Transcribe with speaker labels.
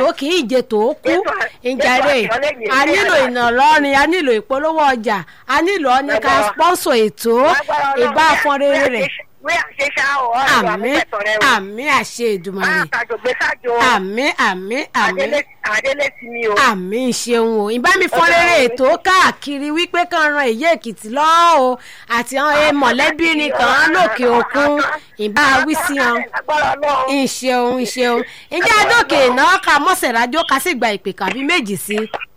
Speaker 1: tó kì í jẹ tó kú
Speaker 2: Ètò-
Speaker 1: ìjàre
Speaker 2: ètò àtìlẹ́yìn
Speaker 1: a
Speaker 2: ìfẹ́
Speaker 1: nílò
Speaker 2: rẹ̀.
Speaker 1: ìnàlọ́rin a nílò ìpolówó ọjà a nílò ọ́nìkà
Speaker 2: Ẹ̀gbọ́n.
Speaker 1: sponsor ètò
Speaker 2: Lágbára Ọlọ́run,
Speaker 1: ìbá afọ́nrere rẹ̀
Speaker 2: wí àṣeṣá ọ̀ ọ̀rọ̀
Speaker 1: àmì
Speaker 2: àmúpẹ̀tọ̀ rẹ o.
Speaker 1: àmì àṣẹ ìdùmarè
Speaker 2: àtàjògbé sájò
Speaker 1: àmì àmì àmì
Speaker 2: àdélé ti mi o.
Speaker 1: àmì ṣeun o ìbámi fọn rere ètò káàkiri wípé kàn ran èyí èkìtì lọ́wọ́ o àti àwọn ẹ mọ̀lẹ́bí ni kàn án lókè òkun ìbá wí sí wọn
Speaker 2: Lágbára Ọlọ́run.
Speaker 1: ìṣeun ìṣeun ìjà dókè náà ká mọ́sẹ̀ rájò ká sì gba ìpè kàbí méjì sí i.